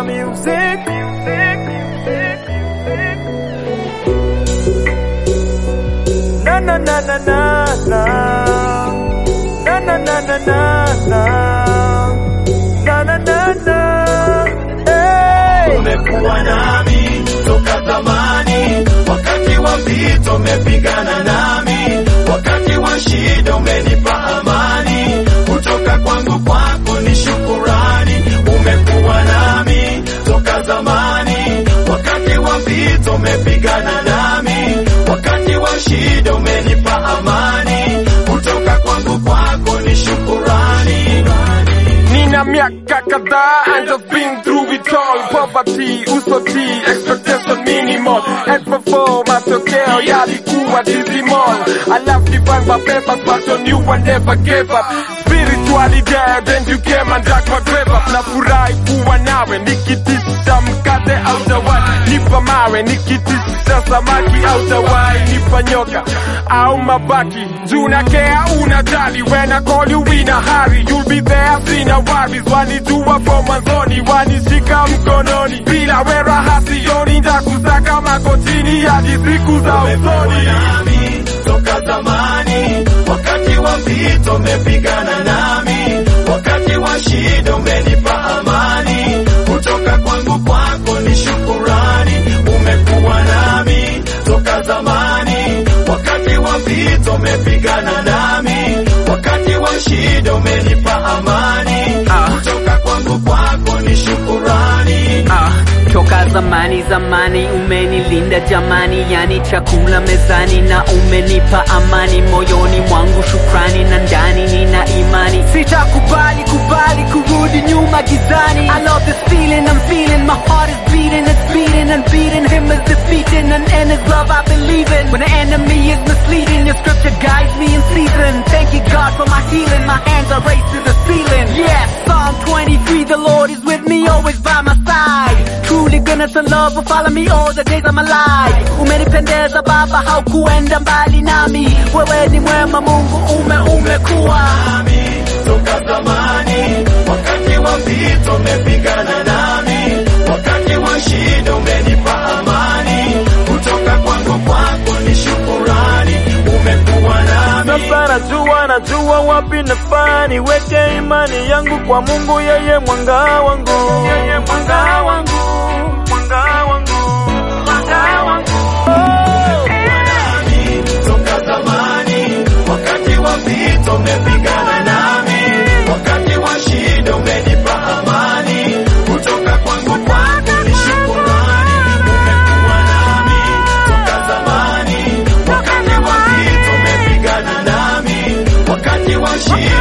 music. Na na na na na na. Na na na na na na. Na na na na. Hey. umekuwa nami toka zamani, wakati wa vita umepigana nami, wakati wa shida umenipa amani, kutoka kwangu kwako ni shukurani. Umekuwa nami toka zamani, wakati wa vita umepigana nami, wakati wa shida umenipa amani, kutoka kwangu kwako ni shukurani. Nina miaka kadhaa and I've been through it all Poverty, usoti, expectation minimal F4 matokeo yalikuwa dismal I love divine my papers but on you I never gave up Spiritually dead and you came and dug my grave up Nafurahi kuwa nawe nikitisha mkate au tawai Nipa mawe nikitisha samaki au tawai Nipa nyoka au mabaki Juu na kea unajali When I call you in a hurry You'll be there sina worries Wanijua from mwanzoni Wanishika mkononi Bila wera hasioni Ndakusaka magotini Hadi siku za usoni nami toka zamani, wakati wa vita umepigana nami, wakati wa shida umenipa amani, kutoka kwangu kwako ni shukurani. Umekuwa nami toka zamani, wakati wa vita umepigana nami, wakati wa shida umenipa amani, kutoka kwangu kwako ni shukurani. Ah, toka zamani zamani umenilinda jamani, yani chakula mezani na umenipa amani moyoni mwangu, shukrani na ndani nina imani, sitakubali kubali kurudi nyuma gizani. I love this feeling I'm feeling, my heart is beating, it's beating and beating. Him is defeating and in His love I believe in. When the enemy is misleading, Your scripture guides me in season. Thank you God for my healing, my hands are raised to the ceiling. Yes, Psalm 23, the Lord is with me, always by my side. Truly goodness and love will follow me all the days of my life. Umenipendeza Baba, haukuenda mbali nami. Wewe ni mwema Mungu, ume umekuwa nami toka zamani, wakati wa vita umepigana nami, wakati wa shida umenipa amani, kutoka kwangu kwako ni shukurani. Umekuwa nami Sasa najua najua wapi nafaa niweke imani yangu kwa Mungu, yeye mwanga wangu, yeye mwanga wangu, mwanga wangu, mwanga wangu. Oh. nami toka zamani, wakati wa vita umepigana nami, wakati wa shida umenipa amani, kutoka kwangu kwako ni shukurani. Umekuwa nami toka zamani, wakati wa vita umepigana nami, wakati wa shida